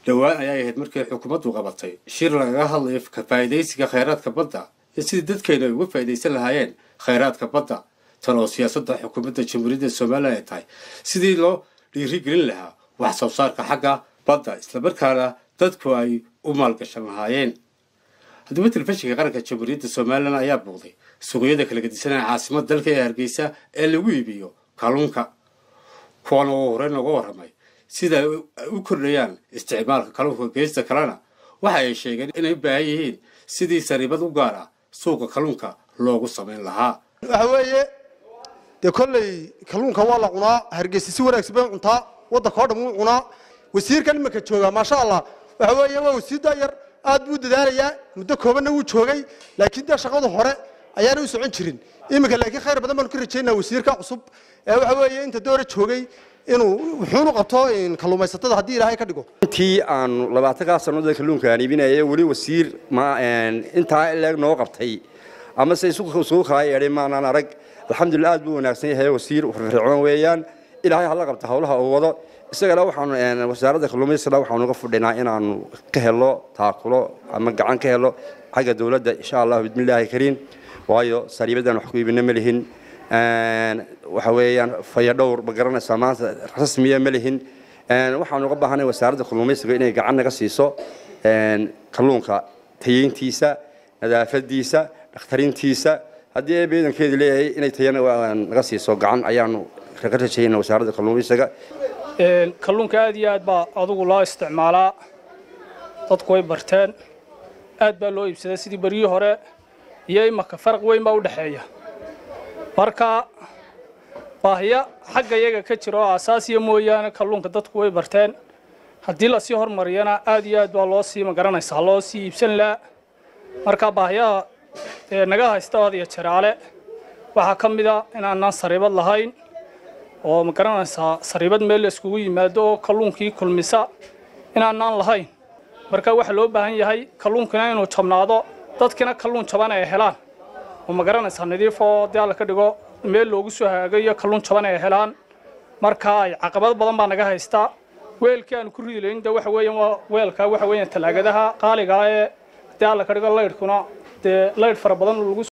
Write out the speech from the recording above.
dhowaan ayay ahayd markii xukuumaddu qabatay shir lagaga hadlayo ka faa'iidaysiga khayraadka badda iyo sidii dadkeenu ay uga faa'iidaysan lahaayeen khayraadka badda tan oo siyaasadda xukuumadda jamhuuriyadda somalilan ay tahay sidii loo dhiirigelin lahaa wax soo saarka xagga badda islamarkaana dadku ay u maalgashan lahaayeen haddaba telefishinka qaranka jamhuuriyadda somalilan ayaa buuqday suuqyada kala gedisanaya caasimada dalka ee hargeysa ee lagu iibiyo kalluunka kuwan oo horey nooga warramay sida ay u kordhayaan isticmaalka kalluunka geesta kalena waxa ay sheegeen inay u baahan yihiin sidii sariibad u gaar ah suuqa kalluunka loogu samayn lahaa waxa weeye dee kolley kalluunka waa la cunaa hargeysa si wanaagsan bay cuntaa waddanka oo dhan wuu cunaa wasiirkan imanka joogaa maasha allah waxa weeye waa wasiir daayar aad buu dadaalayaa muddo koobanna wuu joogay laakiin dee shaqadu hore ayaana u socon jirin iminka laakiin khayr badan baanu ka rajaynaa wasiirka cusub ee waxa weeye inta doora joogay inuu wuxuunu qabto kalluumaysatada haddii ilaahay ka dhigo intii aanu labaatankaa sannadood kalluunka aan iibinayay weli wasiir ma intaa ileeg noo qabtay ama se isugu kaa yeedhay maanaan arag alxamdulillah aad buu wanaagsan yahay wasiir firfircoon weeyaan ilaahay hala qabta howlaha uu wado isagana waxaanu wasaaradda kalluumaysiga waxaanu uga fudhinaa inaanu ka helo taakulo ama gacan ka helo xagga dowladda insha allah bismillaahi kariim waayo sariibadan wax ku iibina ma lihin waxa weeyaan fayadhowr ma garanaysaa maanta rasmiya ma lihin waxaanu uga baahanay wasaaradda kalluumaysiga inay gacan naga siiso kalluunka tayeyntiisa nadaafadiisa dhakhtarintiisa haddii ee beedankeedi leeyahay inay tayana naga siiso gacan ayaanu kaga rajayna wasaaradda kalluumaysiga kalluunka aad iyo aad baa adugu loo isticmaalaa dadku way barteen aad baa loo iibsadaa sidii beryihii hore iyo imaka faraq weyn baa u dhexeeya marka baahiya xagga iyaga ka jira oo asaasiya mooyaane kalluunka dadku way barteen haddii lasii hormariyana aad iyo aad baa loo sii magaranaysaa loo sii iibsan laha marka baahiyaha naga haysta ood iyo jaraale waxaa ka mid a inaanaan sariibad lahayn oo ma garanaysaa sariibad meel la iskugu yimaado oo kalluunkii kulmisa inaanaan lahayn marka waxaa loo baahan yahay kalluunkina inuu jabnaado dadkina kalluun jaban ay helaan oo ma garanaysaa nadiif oo dee alla ka dhigo meel loogu soo hagaagayo kalluun jaban ay helaan marka ay caqabad badan baa naga haystaa weelkii aanu ku ridi layn de waxa weeyaan waa weelka waxa weeyaan talaagadaha qaaliga ee dee alla ka dhigo laydhkuna dee laydh fara badan lagu